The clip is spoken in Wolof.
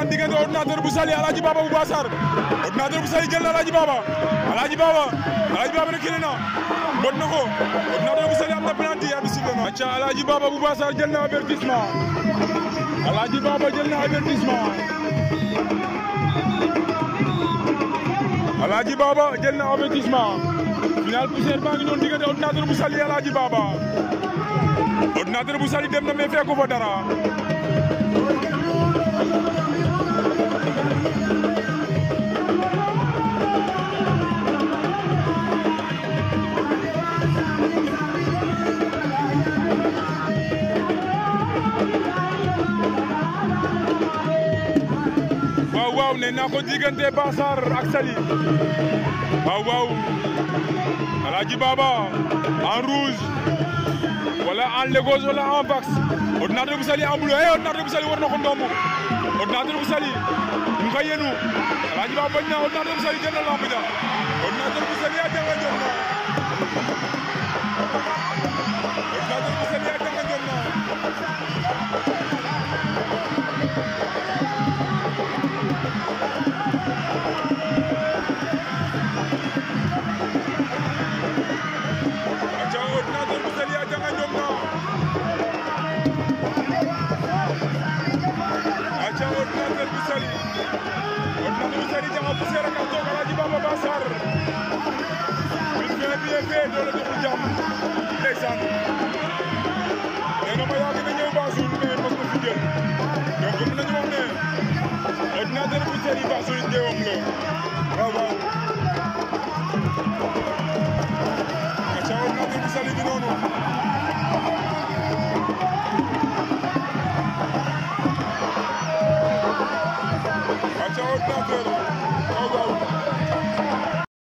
ndeysaan diggante ordinateur bu Saly Alaaji Baba bu Bassar ordinateur bu Saly jël na Alaaji Baba Alaaji Baba Alaaji Baba reculé na mbot na ko ordinateur bu Saly am na penalty arbitre sifflé na acca Alaaji Baba bu Bassar jël na avertissement Alaaji Baba jël na avertissement Alaaji Baba jël na avertissement final poussière baa ngi noonu diggante ordinateur bu Saly Alaaji Baba ordinateur bu Saly dem na mais fekku fa dara waaw waaw nee naa ko diggante Bassar ak Saly waaw waaw Alaaji Baba en rouge wala en Lagos wala en Vax ordinateur bu Saly en bleu eh ordinateur bu Saly war na ko ndomb ordinateur bu Saly mu ngi koy yenu Alaaji Baba bañ na ordinateur bu Saly jël na lamb ja ordinateur bu Saly a janga jom na ordinateur bu Saly a janga jom na aca ordinateur bu Saly a janga jom na aca ordinateur bu Saly ordinateur bu Saly janga poussière ak toog Alaaji Baba Bassar bis bien bien fait doole doxul jàmm ndeysaan nee na ma yaa gën a ñëw Bassoul mais mos ko fi jël donc mën nañu wax ne ordinateur bu Saly Bassoul njëwam la waaw waaw aca ordinateur bu Saly bi noonu aca ordinateur